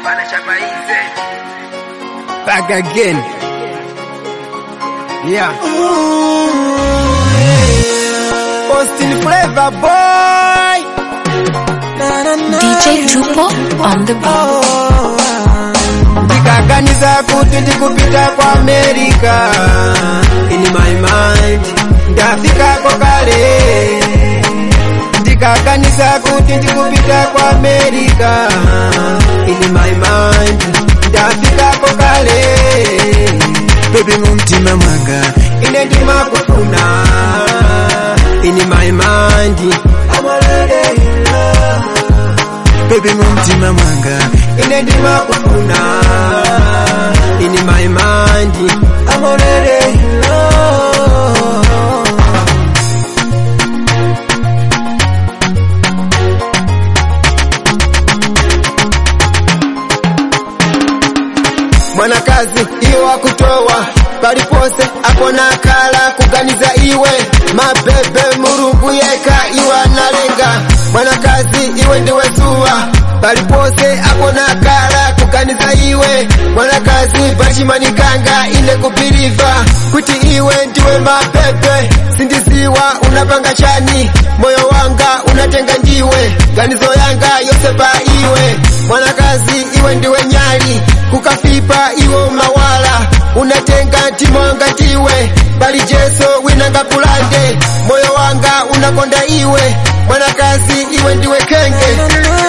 Back again. Yeah. Austin Flavor Boy. DJ Tupo on the beat. Ndikaganiza kuti ndikupita kwa America. In my mind, ndafikako kale. Ndikaganiza kuti ndikupita kwa America. In my mind, ndafikako kale. Baby mumtima mwanga, ine ndimakufuna. In my mind, I'm already in love. Baby mumtima mwanga, ine ndimakufuna. In my mind, I'm already in love. mwanakazi iyo wakutowa palipose akona kala kuganiza iwe mabebe mulungu yeka iwe analenga mwanakazi iwe ndiwe zuwa palipose akona kala kuganiza iwe mwanakazi bachimanikanga ine kupiliva kuti iwe ndiwe mabebe sindiziwa unapanga chani moyo wanga unatenga ndiwe ganizo yanga yose pa iwe mwanakazi iwe ndiwe nyali kukafipa iwo mawala unatenga mtima wanga ndiwe bali jeso winanga kulande moyo wanga unakonda iwe mwanakazi iwe ndiwe kenge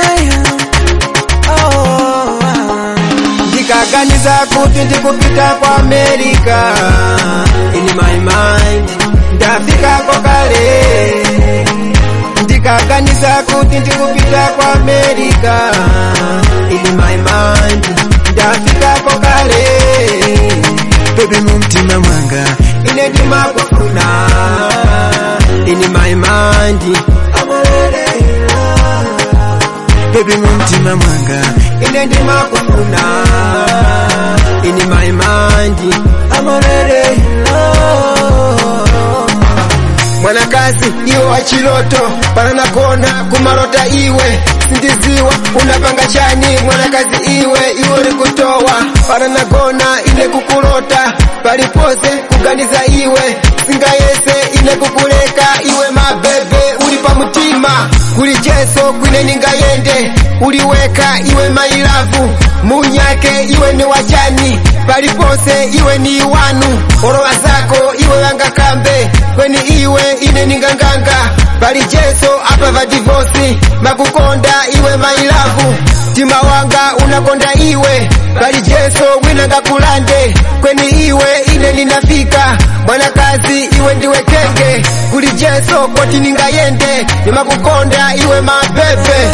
ndikaganiza kuti ndikupita kwa amerika in my mind ndafikako kale ndikaganiza kuti ndikupita kwa amerika in my mind ndafikako kale baby mumtima mwanga ine ndimakufuna in my mind I'm already in love. baby mumtima mwanga ine ndimakufuna in my mind I'm already in love. mwanakazi iwe wachiloto pananakona kumalota iwe sindiziwa unapanga chani mwanakazi iwe iwe likutowa pananagona ine kukulota palipose kuganiza iwe singayese ine kukuleka iwe mabebe uli pamutima kuli jeso kwine ningayende uliweka iwe mailavu munyake iwe ni wachani palipose iwe ni wanu orowa zako iwe wangakambe kweni iwe ine ninganganga pali jeso apa va divosi makukonda iwe mailavu mtima wanga unakonda iwe pali jeso winanga kulande kweni iwe ine ninafika mwanakazi iwe ndiwe kenge kuli jeso koti ningayende nimakukonda iwe mabebe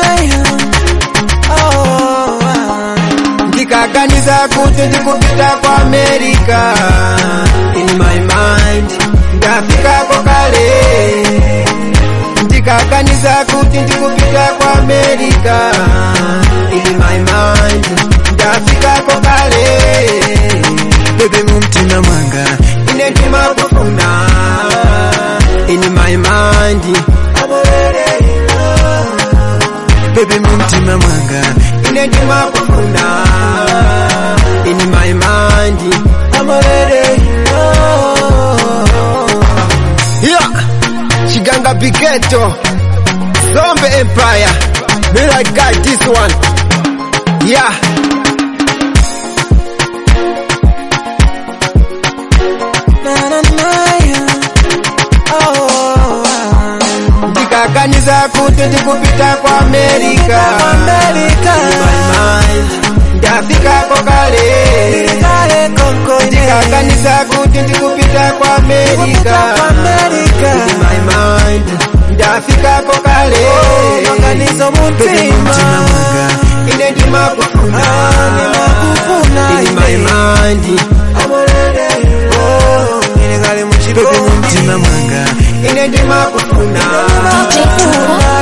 ndikaganiza kuti ndikupita kwa amerika in my mind ndafikako kale ndikaganiza kuti ndikupita kwa amerika in my mind ndafikako kale bebe mumtima mwanga ine ndimakufuna in my mind I'm already in love. baby mumtima mwanga ine ndimakufuna in my mind I'm already in love. yeah chiganga bigeto zombe empire me like guy this one yeah ndikaganiza kuti ndikupita kwa amerika In my mind, ndafikako kale ndikaganiza kuti ndikupita kwa amerika In my mind, ndafikako kale Maganizo Baby, mutima mtima mwanga ine ndimakufuna In my mind, I'm already in love. Ine kali Baby, muchikondi mtima mwanga ine ndimakufuna DJ Tupo